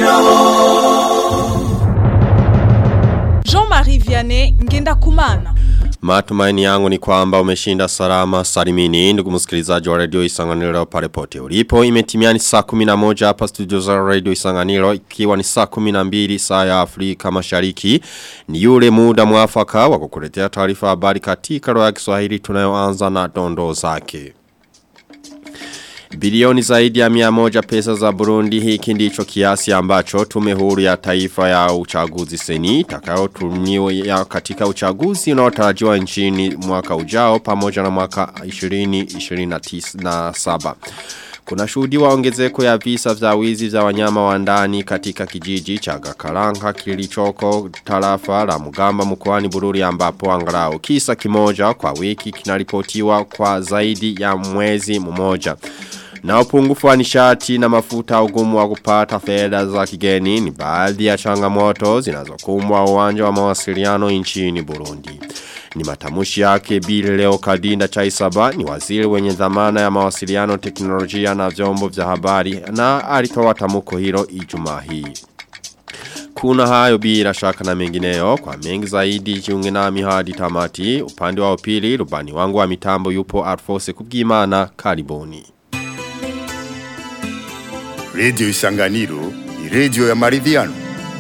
Jean-Marie Vianney Ngenda Kumana. Matumaini yangu ni kwamba umeshinda salama salimini ndugu msikilizaji wa radio Isanganiro pale pote ulipo imetimiani saa 11 hapa studio za radio Isanganiro ikiwa ni saa 12 saa ya Afrika Mashariki ni yule muda mwafaka wa kukuletea taarifa habari katika lugha ya Kiswahili tunayoanza na dondo zake Bilioni zaidi ya mia moja pesa za Burundi hiki ndicho kiasi ambacho tume huru ya taifa ya uchaguzi seni itakayotumiwa katika uchaguzi unaotarajiwa nchini mwaka ujao pamoja na mwaka 2027. Kuna shuhudiwa ongezeko ya visa vya wizi vya wanyama wa ndani katika kijiji cha Gakaranga kilichoko tarafa la Mugamba mkoani Bururi ambapo angalau kisa kimoja kwa wiki kinaripotiwa kwa zaidi ya mwezi mmoja. Na upungufu wa nishati na mafuta ugumu wa kupata fedha za kigeni ni baadhi ya changamoto zinazokumbwa uwanja wa mawasiliano nchini Burundi. Ni matamushi yake Bili Leo Kadinda Chaisaba ni waziri wenye dhamana ya mawasiliano teknolojia na vyombo vya habari na alitoa tamuko hilo Ijumaa hii. Kuna hayo bila shaka na mengineyo kwa mengi zaidi jiunge nami hadi tamati upande wa upili rubani wangu wa mitambo yupo Arfose kubwimana karibuni. Radio Isanganiro ni radio ya maridhiano.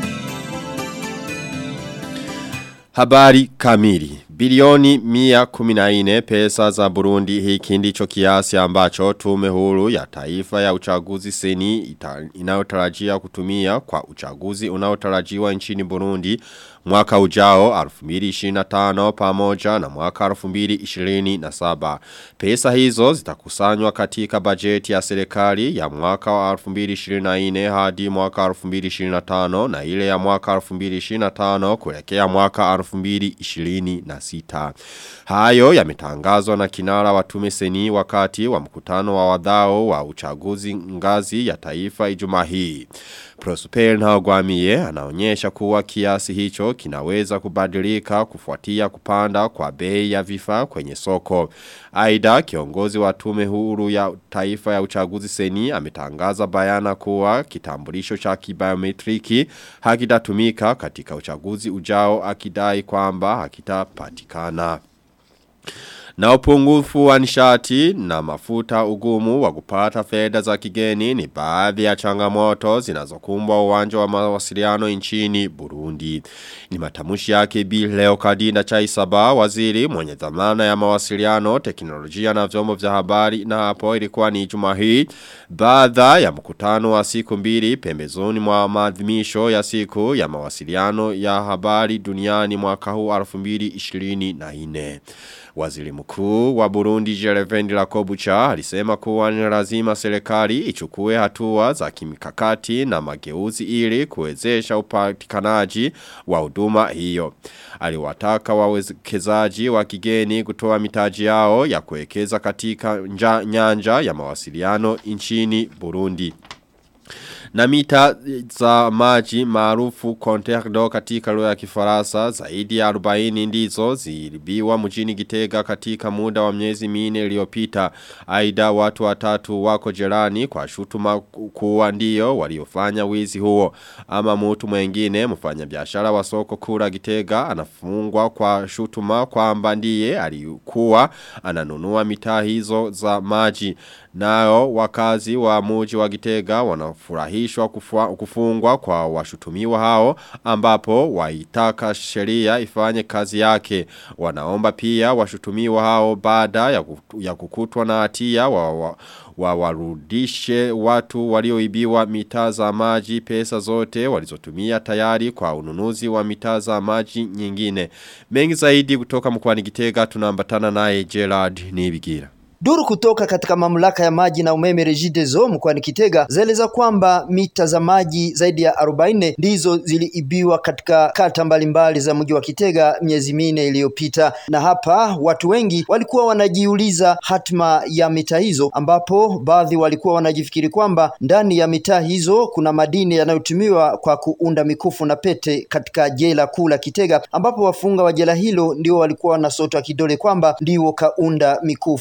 Habari kamili. Bilioni mia kuminaine pesa za Burundi hiki ndicho kiasi ambacho tume huru ya taifa ya uchaguzi seni inayotarajia kutumia kwa uchaguzi unaotarajiwa nchini Burundi mwaka ujao 2025 pamoja na mwaka 2027. Pesa hizo zitakusanywa katika bajeti ya serikali ya mwaka wa 2024 hadi mwaka 2025 na ile ya mwaka 2025 kuelekea mwaka 2026. Hayo yametangazwa na kinara wa tume seni wakati wa mkutano wa wadhao wa uchaguzi ngazi ya taifa Ijumaa hii. Prosper Ntagwamiye anaonyesha kuwa kiasi hicho kinaweza kubadilika kufuatia kupanda kwa bei ya vifaa kwenye soko. Aida kiongozi wa tume huru ya taifa ya uchaguzi seni ametangaza bayana kuwa kitambulisho cha kibiometriki hakitatumika katika uchaguzi ujao akidai kwamba hakitapatikana. Na upungufu wa nishati na mafuta ugumu wa kupata fedha za kigeni ni baadhi ya changamoto zinazokumbwa uwanja wa mawasiliano nchini Burundi. Ni matamushi yake Bi Leo Kadinda Chaisaba waziri mwenye dhamana ya mawasiliano, teknolojia na vyombo vya habari na hapo ilikuwa ni Ijumaa hii baada ya mkutano wa siku mbili pembezoni mwa maadhimisho ya siku ya mawasiliano ya habari duniani mwaka huu 2024. Waziri mkuu wa Burundi Jerevendi Lakobucha alisema kuwa ni lazima serikali ichukue hatua za kimikakati na mageuzi ili kuwezesha upatikanaji wa huduma hiyo. Aliwataka wawekezaji wa kigeni kutoa mitaji yao ya kuwekeza katika nja, nyanja ya mawasiliano nchini Burundi. Na mita za maji maarufu Conterdo katika lugha ya Kifaransa zaidi ya 40 ndizo zilibiwa mjini Gitega katika muda wa miezi minne iliyopita. Aidha watu watatu wako jerani kwa shutuma kuwa ndio waliofanya wizi huo. Ama mtu mwingine mfanyabiashara wa soko kura Gitega anafungwa kwa shutuma kwamba ndiye alikuwa ananunua mitaa hizo za maji. Nao wakazi wa muji wa Gitega wanafurahishwa kufungwa kwa washutumiwa hao ambapo waitaka sheria ifanye kazi yake. Wanaomba pia washutumiwa hao baada ya, ya kukutwa na hatia wa, wa, wa warudishe watu walioibiwa mitaa za maji pesa zote walizotumia tayari kwa ununuzi wa mitaa za maji nyingine. Mengi zaidi kutoka mkwani Gitega tunaambatana naye Gerard Nibigira. Duru kutoka katika mamlaka ya maji na umeme Regideso mkoani Kitega zaeleza kwamba mita za maji zaidi ya 40 ndizo ziliibiwa katika kata mbalimbali za mji wa Kitega miezi minne iliyopita, na hapa watu wengi walikuwa wanajiuliza hatima ya mita hizo, ambapo baadhi walikuwa wanajifikiri kwamba ndani ya mitaa hizo kuna madini yanayotumiwa kwa kuunda mikufu na pete katika jela kuu la Kitega, ambapo wafunga wa jela hilo ndio walikuwa wanasotwa kidole kwamba ndio kaunda mikufu na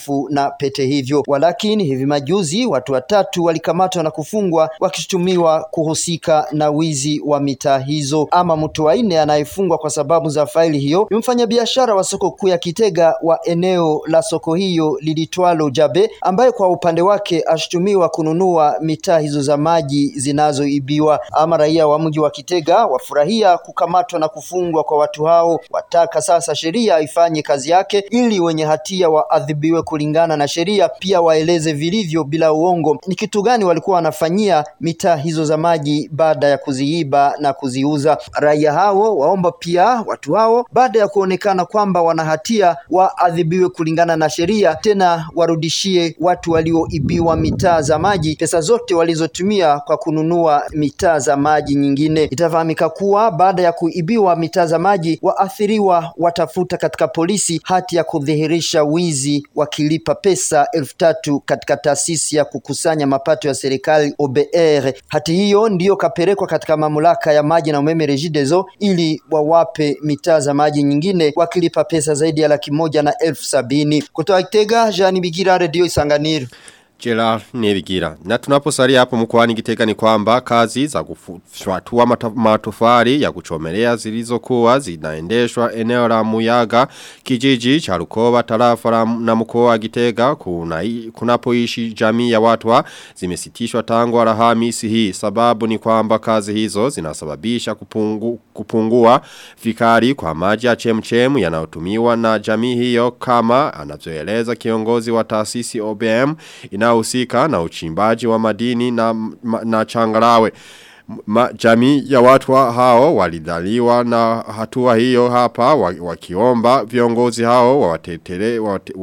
pete hivyo. Walakini hivi majuzi watu watatu walikamatwa na kufungwa wakishutumiwa kuhusika na wizi wa mitaa hizo. Ama mtu wa nne anayefungwa kwa sababu za faili hiyo ni mfanyabiashara wa soko kuu ya Kitega wa eneo la soko hiyo lilitwalo Jabe, ambaye kwa upande wake ashutumiwa kununua mitaa hizo za maji zinazoibiwa. Ama raia wa mji wa Kitega wafurahia kukamatwa na kufungwa kwa watu hao, wataka sasa sheria ifanye kazi yake ili wenye hatia waadhibiwe kulingana na sheria, pia waeleze vilivyo bila uongo ni kitu gani walikuwa wanafanyia mitaa hizo za maji baada ya kuziiba na kuziuza. Raia hao waomba pia watu hao baada ya kuonekana kwamba wana hatia waadhibiwe kulingana na sheria, tena warudishie watu walioibiwa mitaa za maji pesa zote walizotumia kwa kununua mitaa za maji nyingine. Itafahamika kuwa baada ya kuibiwa mitaa za maji, waathiriwa watafuta katika polisi hati ya kudhihirisha wizi wakilipa pesa elfu tatu katika taasisi ya kukusanya mapato ya serikali OBR. Hati hiyo ndiyo kapelekwa katika mamlaka ya maji na umeme Regideso ili wawape mitaa za maji nyingine wakilipa pesa zaidi ya laki moja na elfu sabini. Kutoka Kitega, Jean Bigira, Radio Isanganiro. Gerard Nebigira. Na tunaposalia hapo mkoani Gitega ni kwamba kazi za kufuatua matofari ya kuchomelea zilizokuwa zinaendeshwa eneo la Muyaga kijiji cha Rukoba tarafa na mkoa wa Gitega kuna kunapoishi jamii ya watwa zimesitishwa tangu Alhamisi hii sababu ni kwamba kazi hizo zinasababisha kupungu, kupungua fikari kwa maji ya chemchemu yanayotumiwa na jamii hiyo kama anavyoeleza kiongozi wa taasisi OBM ina inahusika na uchimbaji wa madini na, na changarawe. Ma, jamii ya watu hao walidhaliwa na hatua hiyo hapa wakiomba viongozi hao wawatetele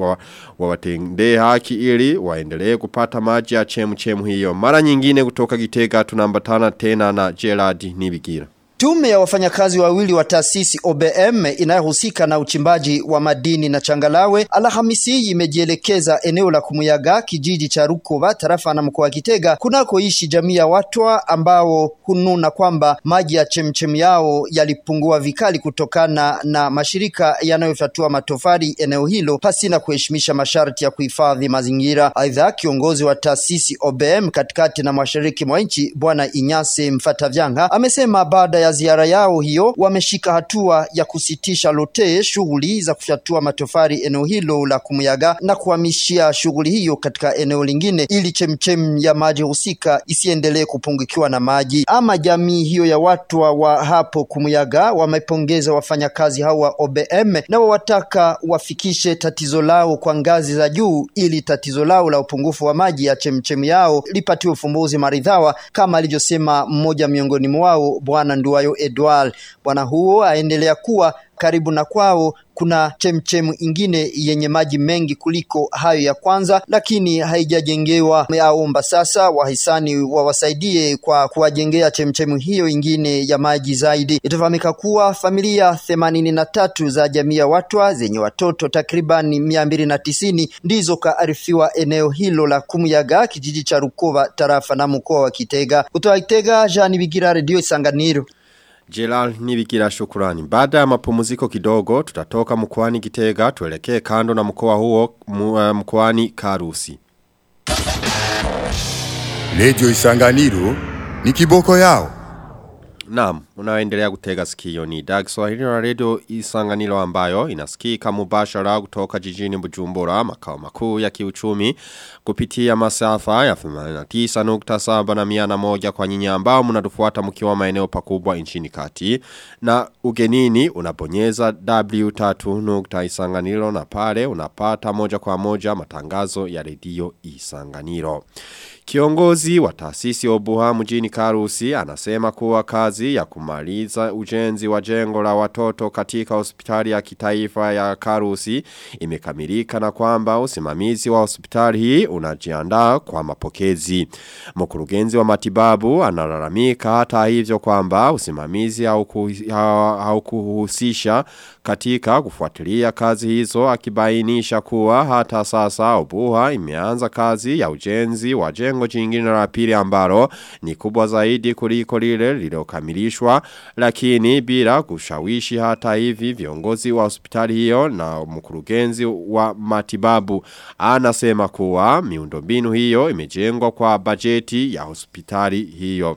wawatendee haki ili waendelee kupata maji ya chemu chemu hiyo. Mara nyingine kutoka Gitega tunambatana tena na Gerard Nibigira. Tume ya wafanyakazi wawili wa taasisi OBM inayohusika na uchimbaji wa madini na changalawe Alhamisi imejielekeza eneo la Kumuyaga kijiji cha Rukova tarafa na mkoa wa Kitega kunakoishi jamii ya watwa ambao hununa kwamba maji ya chemchem yao yalipungua vikali kutokana na mashirika yanayofyatua matofali eneo hilo pasi na kuheshimisha masharti ya kuhifadhi mazingira. Aidha, kiongozi wa taasisi OBM katikati na mashariki mwa nchi Bwana Inyase Mfatavyanga amesema baada ya ziara yao hiyo wameshika hatua ya kusitisha lote shughuli za kufyatua matofali eneo hilo la Kumuyaga na kuhamishia shughuli hiyo katika eneo lingine ili chemchem ya maji husika isiendelee kupungukiwa na maji. Ama jamii hiyo ya watu wa hapo Kumuyaga wamepongeza wafanyakazi hao wa OBM na wawataka wafikishe tatizo lao kwa ngazi za juu ili tatizo lao la upungufu wa maji ya chemchem yao lipatiwe ufumbuzi maridhawa kama alivyosema mmoja miongoni mwao bwana Nduwayo Edward. Bwana huo aendelea kuwa karibu na kwao kuna chemchemu ingine yenye maji mengi kuliko hayo ya kwanza, lakini haijajengewa. Aomba sasa wahisani wawasaidie kwa kuwajengea chemchemu hiyo ingine ya maji zaidi. Itafahamika kuwa familia themanini na tatu za jamii ya Watwa zenye watoto takribani mia mbili na tisini ndizo kaarifiwa eneo hilo la Kumuyaga, kijiji cha Rukova, tarafa na mkoa wa Kitega. Kutoka Kitega, Jean Bigira, Radio Isanganiro. Jelal nibikira shukurani. Baada ya mapumziko kidogo, tutatoka mkoani Gitega, tuelekee kando na mkoa huo mkoani Karusi. Radio Isanganiro ni kiboko yao. Naam, unaendelea kutega sikio ni Dag Swahili na Radio Isanganiro ambayo inasikika mubashara kutoka jijini Bujumbura makao makuu ya kiuchumi kupitia masafa ya 89.7 na 101 kwa nyinyi ambao mnatufuata mkiwa maeneo pakubwa nchini kati na ugenini unabonyeza w3.isanganiro na pale unapata moja kwa moja matangazo ya Radio Isanganiro. Kiongozi wa taasisi Obuha mjini Karusi anasema kuwa kazi ya kumaliza ujenzi wa jengo la watoto katika hospitali ya kitaifa ya Karusi imekamilika na kwamba usimamizi wa hospitali hii unajiandaa kwa mapokezi. Mkurugenzi wa matibabu analalamika hata hivyo kwamba usimamizi haukuhusisha katika kufuatilia kazi hizo akibainisha kuwa hata sasa Obuha imeanza kazi ya ujenzi wa jengo jingine la pili ambalo ni kubwa zaidi kuliko lile lililokamilishwa kuwa lakini bila kushawishi hata hivi viongozi wa hospitali hiyo na mkurugenzi wa matibabu anasema kuwa miundombinu hiyo imejengwa kwa bajeti ya hospitali hiyo.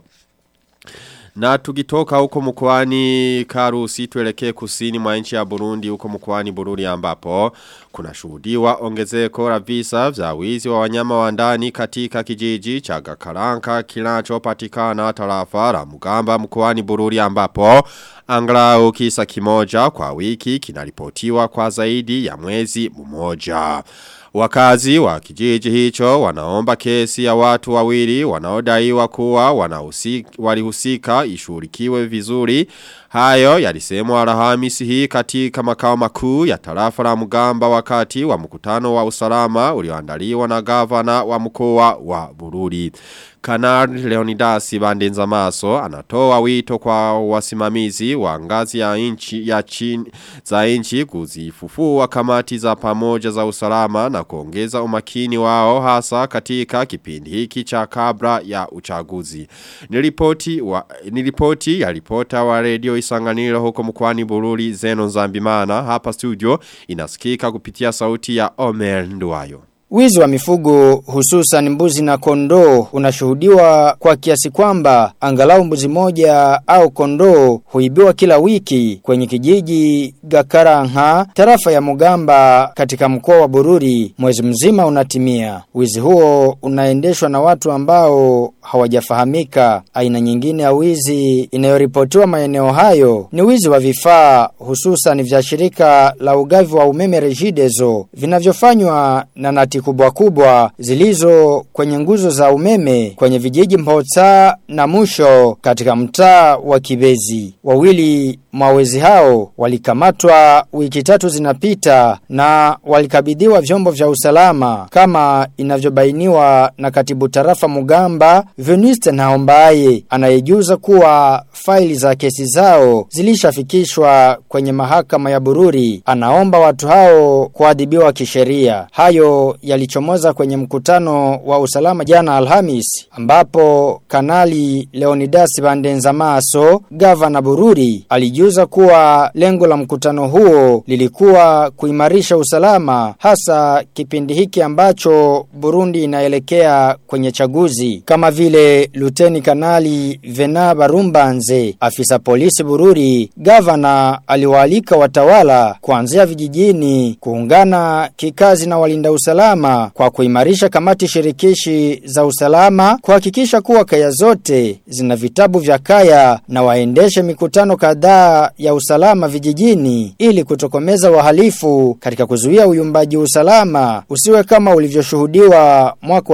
Na tukitoka huko mkoani Karusi tuelekee kusini mwa nchi ya Burundi huko mkoani Burundi ambapo kuna shuhudiwa ongezeko la visa vya wizi wa wanyama wa ndani katika kijiji cha Gakaranka kinachopatikana tarafa la Mugamba mkoani Burundi ambapo angalau kisa kimoja kwa wiki kinaripotiwa kwa zaidi ya mwezi mmoja. Wakazi wa kijiji hicho wanaomba kesi ya watu wawili wanaodaiwa kuwa wanahusika walihusika ishurikiwe vizuri. Hayo yalisemwa Alhamisi hii katika makao makuu ya tarafa la Mugamba wakati wa mkutano wa usalama ulioandaliwa na gavana wa mkoa wa Bururi. Kanari Leonidas Bandenza Maso anatoa wito kwa wasimamizi wa ngazi ya inchi ya chini za inchi kuzifufua kamati za pamoja za usalama na kuongeza umakini wao hasa katika kipindi hiki cha kabla ya uchaguzi. Nilipoti wa nilipoti ya ripota wa radio Isanganiro huko mkwani Bururi Zeno Zambimana hapa studio inasikika kupitia sauti ya Omer Nduwayo. Wizi wa mifugo hususan mbuzi na kondoo unashuhudiwa kwa kiasi kwamba angalau mbuzi moja au kondoo huibiwa kila wiki kwenye kijiji Gakaranha tarafa ya Mugamba katika mkoa wa Bururi mwezi mzima unatimia. Wizi huo unaendeshwa na watu ambao hawajafahamika. Aina nyingine ya wizi inayoripotiwa maeneo hayo ni wizi wa vifaa hususan vya shirika la ugavi wa umeme Regideso vinavyofanywa na nati kubwa kubwa zilizo kwenye nguzo za umeme kwenye vijiji Mpotsa na Musho katika mtaa wa Kibezi. Wawili mawezi hao walikamatwa wiki tatu zinapita na walikabidhiwa vyombo vya usalama kama inavyobainiwa na katibu tarafa Mugamba Veniste Naombaye anayejuza kuwa faili za kesi zao zilishafikishwa kwenye mahakama ya Bururi. Anaomba watu hao kuadhibiwa kisheria. Hayo yalichomoza kwenye mkutano wa usalama jana Alhamis ambapo kanali Leonidas Bandenza Maso gavana Bururi alijuza kuwa lengo la mkutano huo lilikuwa kuimarisha usalama hasa kipindi hiki ambacho Burundi inaelekea kwenye chaguzi kama vile Luteni Kanali Vena Barumbanze afisa polisi Bururi gavana aliwaalika watawala kuanzia vijijini kuungana kikazi na walinda usalama kwa kuimarisha kamati shirikishi za usalama kuhakikisha kuwa kaya zote zina vitabu vya kaya na waendeshe mikutano kadhaa ya usalama vijijini ili kutokomeza wahalifu katika kuzuia uyumbaji usalama usiwe kama ulivyoshuhudiwa mwaka wa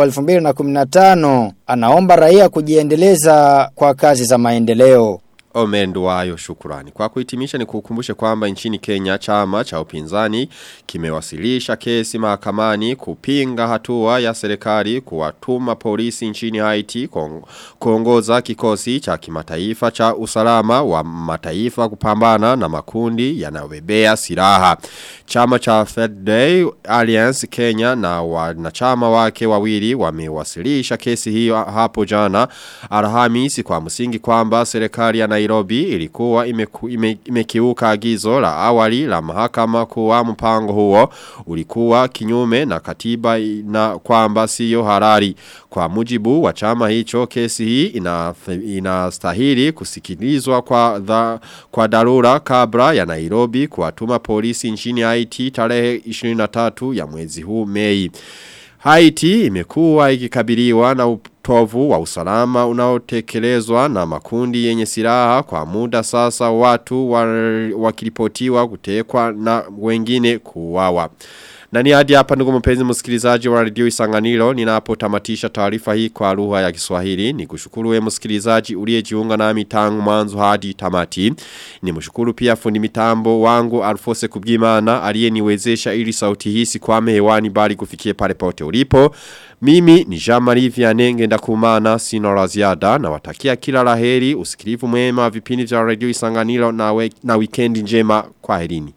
2015 anaomba raia kujiendeleza kwa kazi za maendeleo Omendu wayo shukurani. Kwa kuhitimisha ni kukumbushe kwamba nchini Kenya chama cha upinzani kimewasilisha kesi mahakamani kupinga hatua ya serikali kuwatuma polisi nchini Haiti kuongoza kikosi cha kimataifa cha usalama wa mataifa kupambana na makundi yanayobebea silaha. Chama cha Fed Day Alliance Kenya na wanachama wake wawili wamewasilisha kesi hiyo hapo jana Alhamisi kwa msingi kwamba serikali ya Nairobi ilikuwa imeku, ime, imekiuka agizo la awali la mahakama kuwa mpango huo ulikuwa kinyume na katiba na kwamba siyo harari. Kwa mujibu wa chama hicho kesi hii ina, inastahili kusikilizwa kwa, dha, kwa darura kabla ya Nairobi kuwatuma polisi nchini Haiti tarehe 23 ya mwezi huu Mei. Haiti imekuwa ikikabiliwa na utovu wa usalama unaotekelezwa na makundi yenye silaha kwa muda sasa watu wakiripotiwa kutekwa na wengine kuuawa. Na ni hadi hapa ndugu mpenzi msikilizaji wa radio Isanganiro ninapotamatisha taarifa hii kwa lugha ya Kiswahili. Nikushukuru wewe msikilizaji uliyejiunga nami tangu mwanzo hadi tamati. Nimshukuru pia fundi mitambo wangu Alfose Kubgimana aliyeniwezesha ili sauti hii sikwame hewani bali kufikie pale pote ulipo. Mimi ni Jean-Marie Vianenge ndakumana sina la ziada na watakia kila laheri usikilivu mwema vipindi vya radio Isanganiro na, we, na weekend njema kwa herini.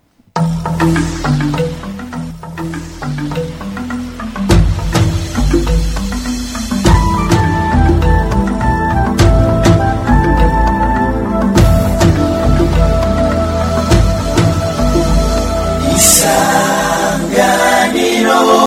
Isanganiro